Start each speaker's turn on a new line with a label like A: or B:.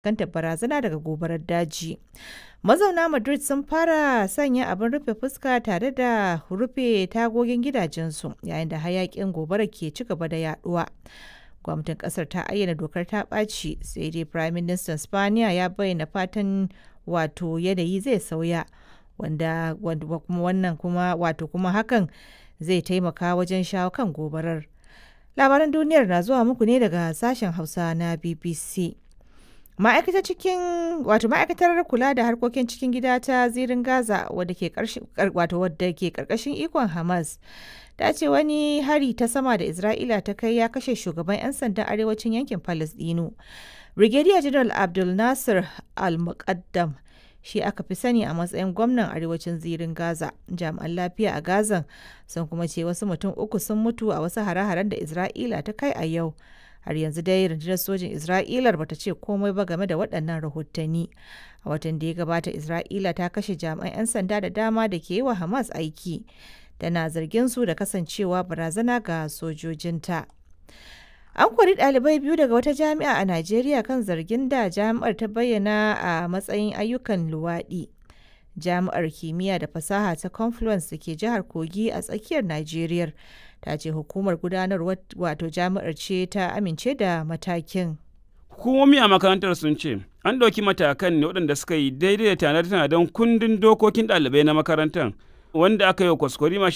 A: fuskantar barazana daga gobarar daji. Mazauna Madrid sun fara sanya abin rufe fuska tare da rufe tagogin gidajensu yayin da hayakin gobara ke ci gaba da yaduwa. Gwamnatin kasar ta ayyana dokar ta ɓaci sai dai Prime Minister Spaniya ya bayyana fatan wato yanayi zai sauya wanda kuma wannan kuma wato kuma hakan zai taimaka wajen shawo kan gobarar. Labaran duniyar na zuwa muku ne daga sashen Hausa na BBC. Ma'aikatar cikin wato ma'aikatar kula da harkokin cikin gida ta zirin Gaza wadda ke wato wadda ke karkashin ikon Hamas ta ce wani hari ta sama da Isra'ila ta kai ya kashe shugaban 'yan sandan arewacin yankin Palestino. Brigadier General Abdul Nasir Al-Muqaddam shi aka fi sani a matsayin gwamnan arewacin zirin Gaza. Jami'an lafiya a Gazan sun kuma ce wasu mutum uku sun mutu a wasu hare-haren da Isra'ila ta kai a yau. Har yanzu dai rundunar sojin Isra'ilar bata ce komai ba game da waɗannan rahotanni. A watan da ya gabata Isra'ila ta kashe jami'an 'yan sanda da dama da ke yi wa Hamas aiki. Tana zargin su da kasancewa barazana ga sojojinta. An kori ɗalibai biyu daga wata jami'a a Najeriya kan zargin da jami'ar ta bayyana a matsayin ayyukan luwaɗi. Jami'ar kimiyya da fasaha ta Confluence da ke jihar Kogi a tsakiyar Najeriya ta ce hukumar gudanarwar wato jami'ar ce ta amince da matakin.
B: Hukumomi a makarantar sun ce an ɗauki matakan ne waɗanda suka yi daidai da tanade-tanaden kundin dokokin ɗalibai na makarantar wanda aka yi wa kwaskwarima